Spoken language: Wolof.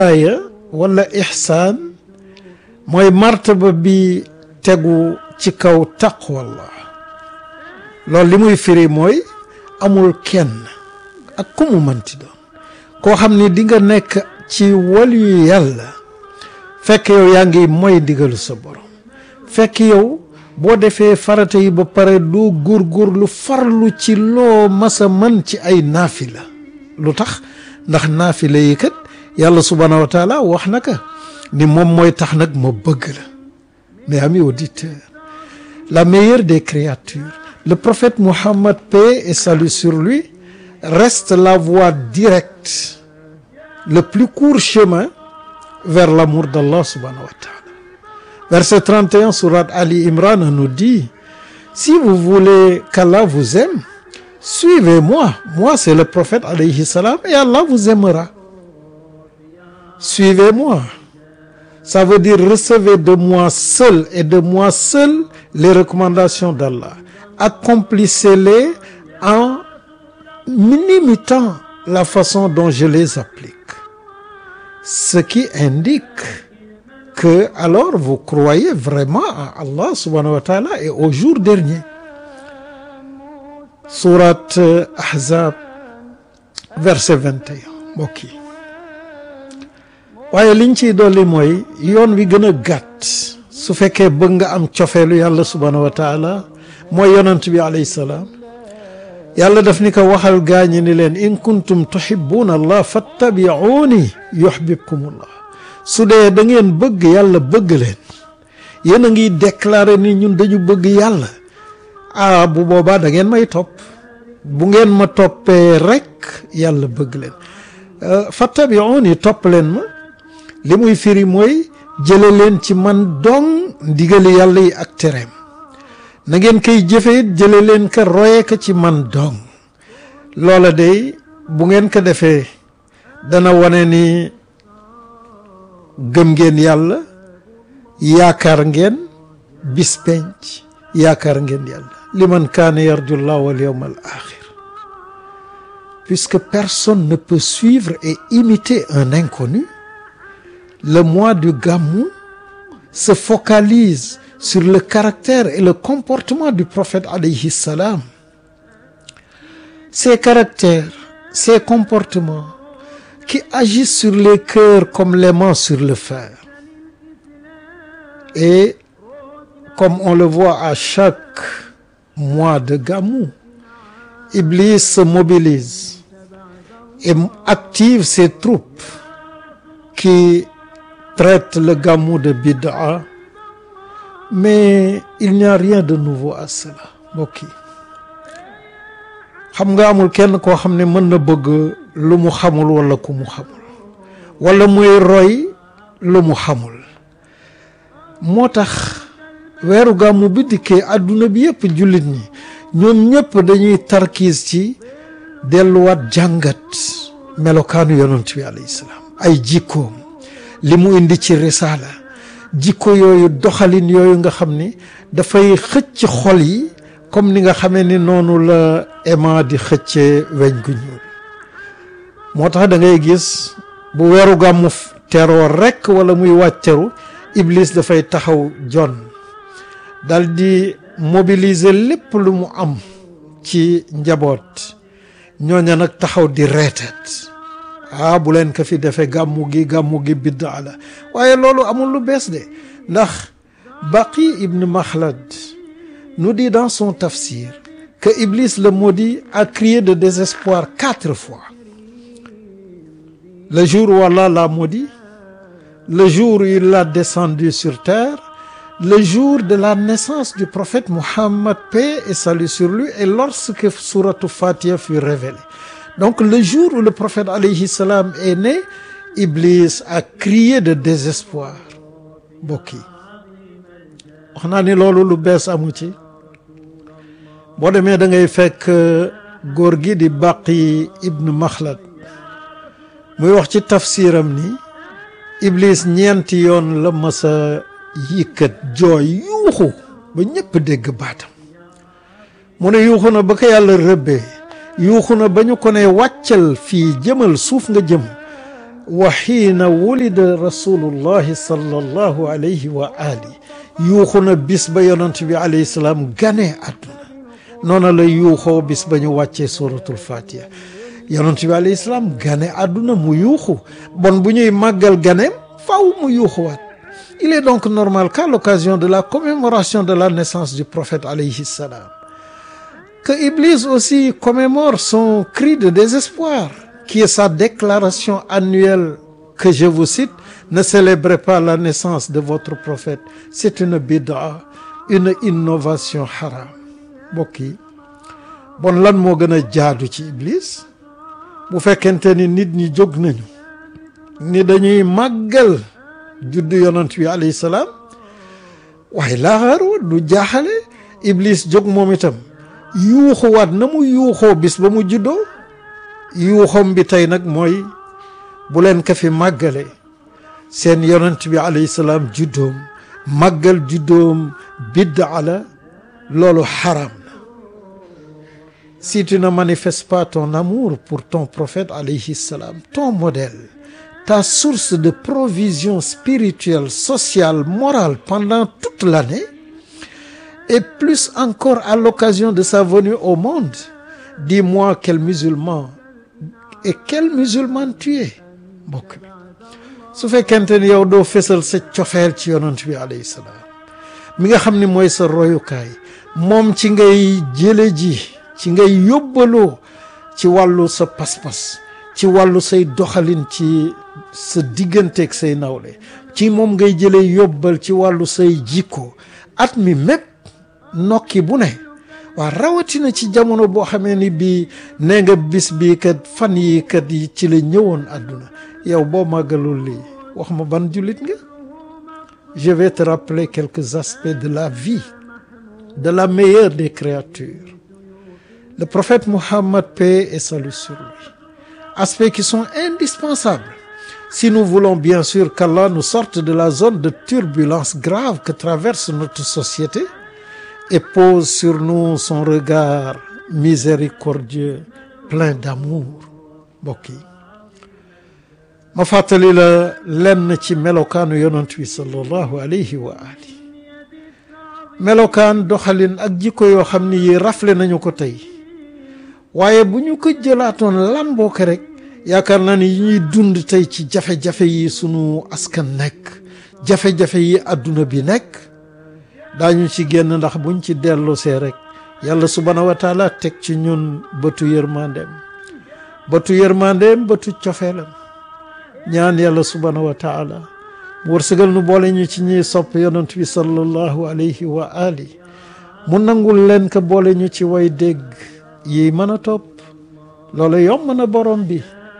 wilaaya wala ixsaan mooy martaba bi tegu ci kaw taqwallah loolu li muy firi mooy amul kenn ak ku mu mënti doon koo xam ni di nga nekk ci waliyu yàlla fekk yow yaa ngi mooy ndigalu sa borom fekk yow boo defee farata yi ba pare doo góorgóorlu farlu ci loo masa mën ci ay naafila lu tax ndax naafila yi kat yàlla subhaanahu wa taala wax na ka ni moom mooy tax nag ma bëgg la mais amis auditeurs la meilleure des créatures le prophète Mohammed paix et salut sur lui reste la voie directe le plus court chemin vers l'amour d'Allah subhanahu wa ta'ala verset 31 sourate Ali Imran nous dit si vous voulez qu'Allah vous aime suivez-moi moi c'est le prophète alayhi salam et Allah vous aimera suivez-moi ça veut dire recevez de moi seul et de moi seul les recommandations d'Allah accomplissez-les en imitant la façon dont je les applique ce qui indique que alors vous croyez vraiment à Allah subhanahu wa ta'ala et au jour dernier sourate Ahzab verset 21 mbokk yi waaye liñ ciy dolli mooy yoon wi gën a gàtt su fekkee bëgg nga am cofeelu yàlla subhanahu wa taala mooy yonent bi alayhi salaam yàlla daf ni ko waxal gaañi ni leen in kuntum tuhibbuna allah fattabi'uni yuhbibkumullah su dee da ngeen bëgg yàlla bëgg leen yéen a ngi déclarer ni ñun dañu bëgg yàlla ah bu boobaa da ngeen may topp bu ngeen ma toppee rek yàlla bëgg leen fattabi'uni topp leen ma li muy firi mooy jële leen ci man dong ndigali yàlla yi ak tereem na ngeen koy jëfee jële leen ka roye ka ci man dong loola day bu ngeen ko defee dana wane ni gëm ngeen yàlla yaakaar ngeen bis penc yaakaar ngeen yàlla liman kaana yarju llah wal yawm al axir puisque personne ne peut suivre et imiter un inconnu le mois du Gamou se focalise sur le caractère et le comportement du prophète alayhi salam ses caractères ses comportements qui agissent sur les cœurs comme l'aimant sur le fer et comme on le voit à chaque mois de Gamou Iblis se mobilise et active ses troupes qui traitent le Gamou de bid'a mais il n'y a rien de nouveau à cela mbokk yi xam nga amul kenn koo xam ne mën na bëgg lu mu xamul wala ku mu xamul wala muy roy lu mu xamul moo tax weeru gàmmu bi dikkee àdduna bi yëpp jullit ñi ñoom ñëpp dañuy tarkiis ci delluwaat jàngat melokaanu yonent bi alayhi salaam ay jikkoom li mu indi ci risaala jikko yooyu doxalin yooyu nga xam ni dafay xëcc xol yi comme ni nga xamee ni noonu la aimant di xëccee weñ gu ñuul moo tax da ngay gis bu weeru gàmmu teroo rekk wala muy wàccaru Iblis dafay taxaw jon dal di mobiliser lépp lu mu am ci njaboot ñooña nag taxaw di reetat ah bu leen ko fi defee gàmmu gi gàmmu gi biddaa la waaye loolu amul lu bees de ndax Baqi ibn Makhlad nous dit dans son tafsir que Iblis le maudit a crié de désespoir quatre fois le jour où Allah l'a maudit le jour où il l'a descendu sur terre le jour de la naissance du prophète Muhammad paix et salut sur lui et lorsque sourate Fatiha fut révélée donc le jour où le prophète alayhi salam est né Iblis a crié de désespoir mbokk yi wax naa ni loolu lu bees amu ci boo demee da ngay fekk góor gi di Baqi ibn Makhlad muy wax ci tafsiram ni Iblis ñeenti yoon la masa yikkat jooy yuuxu ba ñëpp dégg baatam mu ne yuuxu na ba ko yàlla rëbbee yuuxu na ba ñu ko ne wàccal fii jëmal suuf nga jëm wa xiina wulida rasulullahi sallallahu alayhi wa ali yuuxu na bis ba yonent bi alayhi salaam gane àdduna noona la yuuxoo bis ba ñu wàccee suratul fatiha yonent bi alayhi salaam gane àdduna mu yuuxu bon bu ñuy màggal ganeem faw mu yuuxuwaat il est donc normal qu'à l'occasion de la commémoration de la naissance du prophète alayhi salam que Iblis aussi commémore son cri de désespoir qui est sa déclaration annuelle que je vous cite ne célébrez pas la naissance de votre prophète c'est une bid'a une innovation haram mbokk yi bon lan moo gën a jaadu ci Iblis bu fekkente ni nit ñi jóg nañu ni dañuy màggal juddu yonent bi alayhi salaam waaye laaxaarwa du jaaxale Iblis jóg moom itam yuuxuwaat na mu yuuxoo bis ba mu juddoo yuuxoom bi tey nag mooy bu leen ko fi màggale seen yonent bi alayhi salaam juddoom màggal juddoom biddaa la loolu xaram na si tu ne manifestes pas ton amour pour ton prophète alayhi salaam ton modèle ta source de provision spirituelle sociale morale pendant toute l'année et plus encore à l'occasion de sa venue au monde dis-moi quel musulman et quel musulman tu es mbokk bi su fekkente ni yow doo fésal sa cofeel ci yonent bi alayhi salaam mi nga xam ni mooy sa royukaay moom ci ngay jële ji ci ngay yóbbaloo ci wàllu sa pas-pas ci wàllu say doxalin ci sa digganteeg say nawle ci moom ngay jëlee yóbbal ci wàllu say jikko at mi mépp nokki bu ne waa rawatina ci jamono boo xamee ni bii nee nga bis bii kat fan yi kat yi ci la ñëwoon àdduna yow boo màggalul lii wax ma ban jullit nga je vais te rappeler quelques aspects de la vie de la meilleure des créatures le prophète Mohammed paix et salut sur lui aspects qui sont indispensables si nous voulons bien sûr qu'Allah nous sorte de la zone de turbulence grave que traverse notre société et pose sur nous son regard miséricordieux plein d'amour mbokk yi ma fàttali la lenn ci melokaanu yonent bi sallallahu alayhi wa ali melokaan doxalin ak jikko yoo xam ni yi rafle nañu ko tey waaye bu ñu ko jëlaatoon lamboo ko rek yaakaar naa ni yi ñuy dund tey ci jafe-jafe yi sunu askan nekk jafe-jafe yi àdduna bi nekk daañu ci génn ndax buñ ci dellusee rek yàlla subhaanahu wa taala teg ci ñun bëtu yërmandeem bëtu yërmandeem bëtu cofeelam ñaan yàlla subhaanahu wa taala mu wërsëgal nu boole ñu ci ñiy sopp yonent bi sallallahu alayhi wa ali mu nangul leen ko boole ñu ci way dégg yi mën a topp loolu yomb na borom bi